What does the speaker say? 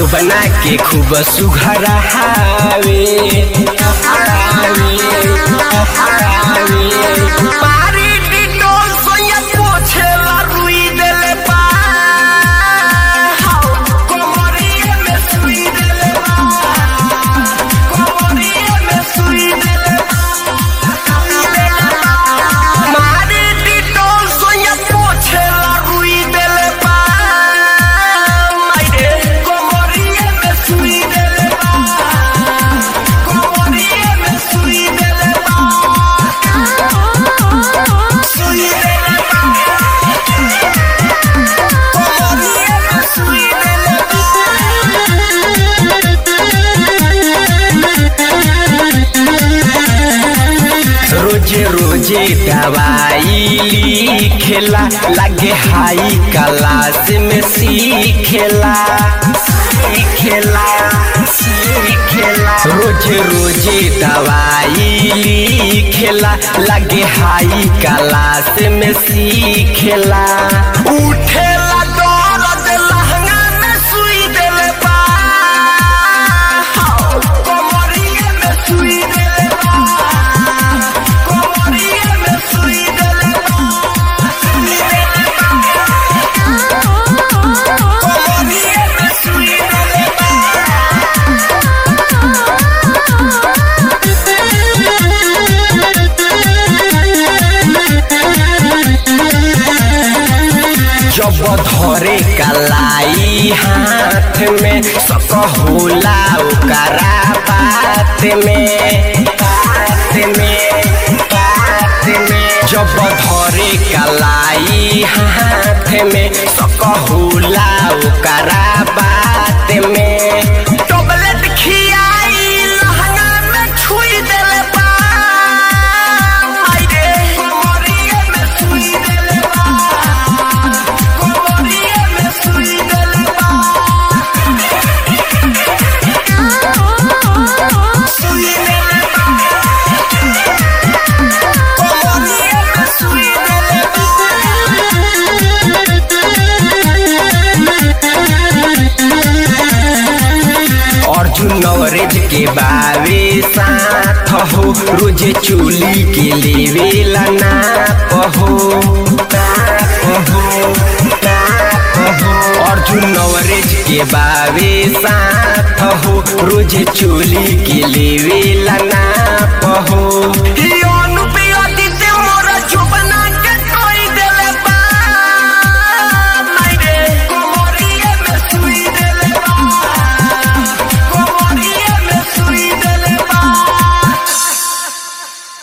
जो बना के खूब सुघरा हावे पारी डिटोल सोया पोछेला रुई देले बा हाउ कोमरिए में सुई देले बा कोमरिए में सुई देले बा मारी डिटोल सोया पोछेला रुई देले बा मारे कोमरिए में सुई देले बा कोमरिए में सुई देले बा सुई देले बा कोमरिए में सुई देले रोजे रोजे दवाई लिखेला लगे हाई क्लास में सीखेला सीखेला सीखेला रोजे रोजे दवाई लिखेला लगे हाई क्लास में सीखेला उठेला दर्द लहंगा में सुई देले बा हाउ, कमरिए में सुई देले बा कोमरिए में सुई देले बा सुई देले बा कोमरिए में सुई देले बा जब धरे कलाई हाथ में सक होला ओकरा बात में बात में बात में जब धरे कलाई हाथ में सक होला ओकरा बात में टॉबलेट खियाई लहंगा में छुई देले बा आई रे कोमरिए में सुई देले बा कोमरिए में सुई देले बा सुई देले बा कोमरिए में सुई देले अर्जुन नवरेज के बावे साथ हो रोजे चोली के लेवेला नाप हो नाप हो नाप हो अर्जुन नवरेज के बावे साथ हो रोजे चोली के लेवेला नाप हो